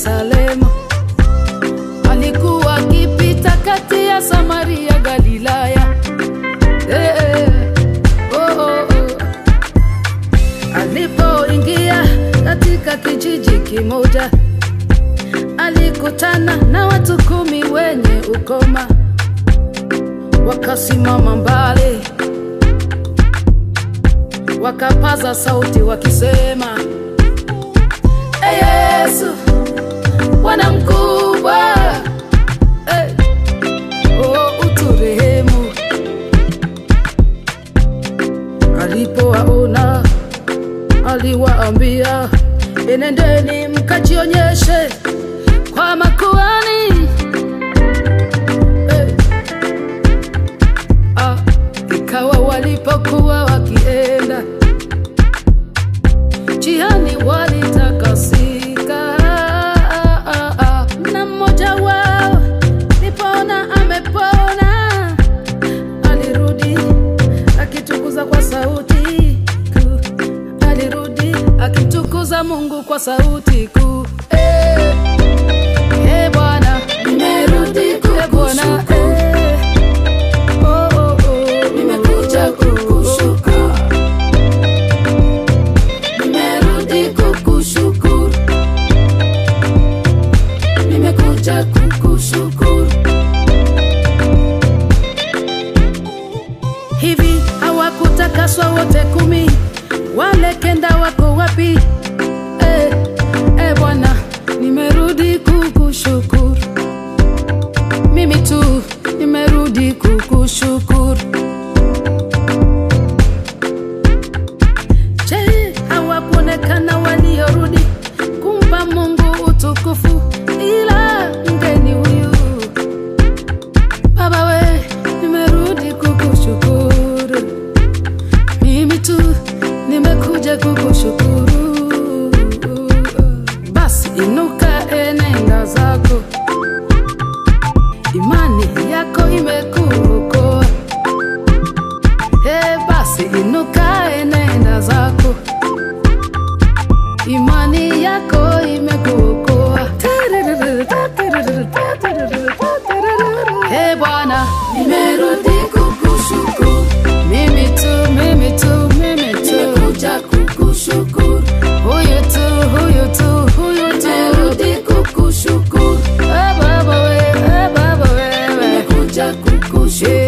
Yerusalemu. Alikuwa akipita kati ya Samaria, Galilaya. Eh, eh, oh, oh, oh. Alipoingia katika kijiji kimoja, alikutana na watu kumi wenye ukoma, wakasimama mbali, wakapaza sauti wakisema, "Ee Yesu, Bwana mkubwa, eh, oh, uturehemu." Alipowaona aliwaambia, enendeni mkajionyeshe kwa makuhani. Eh, ah, ikawa walipokuwa wakienda njiani walitakasika, ah, ah, ah, na mmoja wao nipona amepona alirudi akitukuza kwa sauti kuu, alirudi akitukuza Mungu kwa sauti kuu. Eh, eh, Bwana, nimerudi kukushukuru. Eh, oh, oh, oh, nimekuja kukushukuru. Nimerudi kukushukuru. Nimekuja kukushukuru. hivi hawakutakaswa wote kumi? Wale kenda wako wapi? Eh, eh Bwana, nimerudi kukushukuru. Mimi tu nimerudi kukushukuru. Je, hawakuonekana waliorudi kumpa Mungu utukufu, ila mgeni huyu Baba we, nimerudi kukushukuru. Mimi tu nimekuja kukushukuru. Basi inuka, enenda zako, imani yako imekuokoa. He, basi inuka, enenda zako, imani yako imekuokoa. He Bwana, nimerudi kukushukuru. Mimi tu, mimi tu, mimi tu. Nimekuja kukushukuru. Huyu tu, huyu tu, huyu tu. Nimerudi kukushukuru. Eh, Baba we, eh, Baba wewe. Nimekuja kukushukuru.